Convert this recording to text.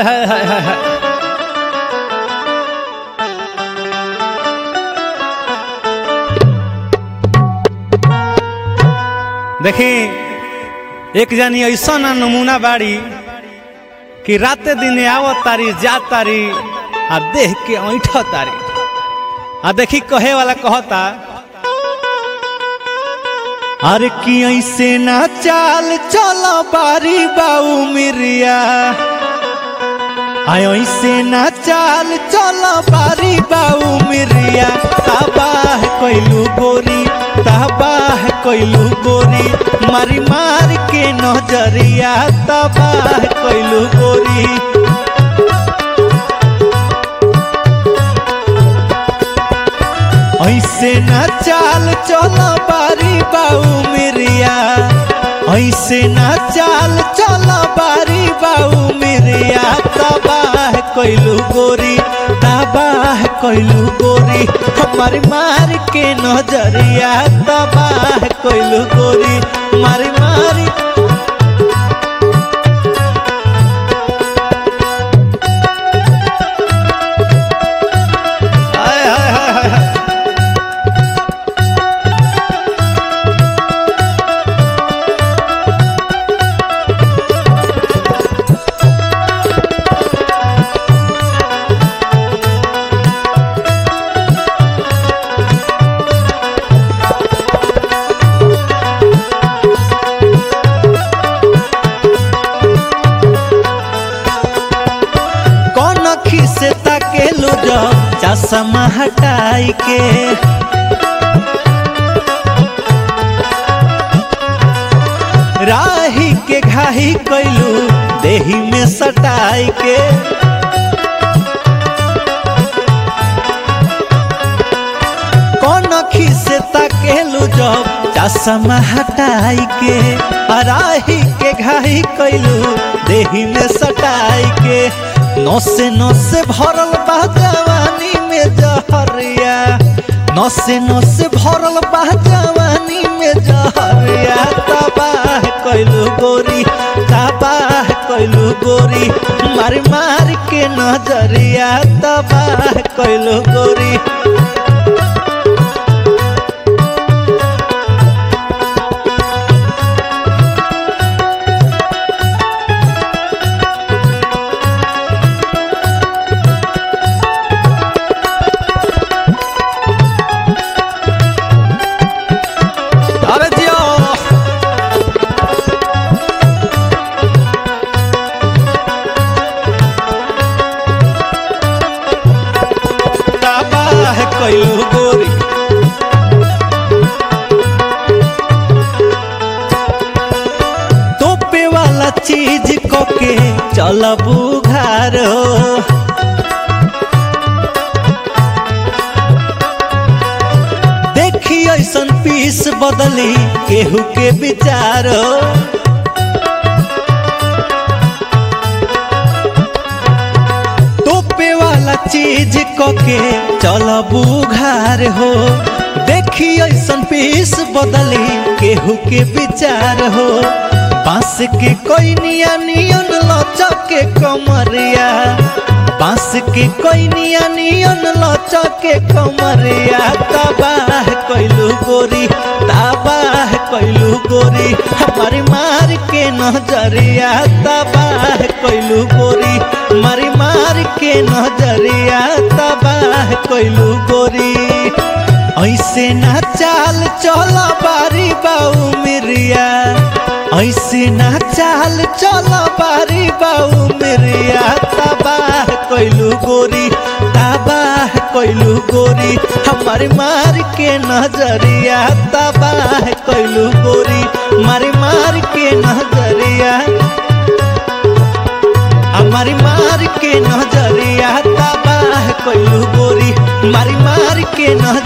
हाय हाय हाय हाय हाय देखी एक जानी ऐसा ना नमूना बाड़ी कि राते दिने आवत तारी जात तारी आ देख के ऐठ तारी आ देखी कहे वाला कहता अरे कि ऐसे ना चाल चलो बारी बाऊ मिरिया आय ऐसे ना चाल चलो बारी बाऊ मिरिया तबाह कोइलू गोरी तबाह कोइलू गोरी मारी मार के नजरिया तबाह कोइलू गोरी ऐसे ना चाल चलो बारी बाऊ मिरिया ऐसे ना चाल चलो बारी बाऊ मिरिया तबाह कोइलू गोरी तबाह कोइलू गोरी हमारी मार के नजरिया तबाह कोइलू गोरी मारी मारी हाय हाय हाय हाय हाय कौन अखी से ताकेलू जब चश्मा हटाई के राही के घाही कैलू देही में सटाई के कौन अखी से ताकेलू जब चश्मा हटाई के राही के घाही कैलू देही में सटाई के नसे नसे भरल बा जवानी में जहरिया नसे नसे भरल बा जवानी में जहरिया तबाह कैलू गोरी तबाह कैलू गोरी मार मार के नजरिया तबाह कैलू गोरी अरे जियो तबाह कैलू गोरी तोपे वाला चीज को के चलबू घर हो देखी ऐसन पीस बदली केहू के विचार तोपे वाला चीज कके चलबू घर हो देखी ऐसन पीस बदली केहू के विचार हो बांस के कोई निया नियन लचके कमरिया बांस के कोई निया नियन लचके कमरिया तबाह कैलू गोरी तबाह कैलू गोरी हमारी मार के नजरिया तबाह कैलू गोरी मारी मार के नजरिया तबाह कैलू गोरी ऐसे ना चाल चल बारी बाऊ मिरिया ऐसे ना चाल चल बारी बाऊ मिरिया तबाह कैलू गोरी तबाह कैलू गोरी हमारी मार के नजरिया तबाह कैलू गोरी मारी मार के नजरिया हमारी मार के नजरिया तबाह कैलू गोरी मारी मार के नजरिया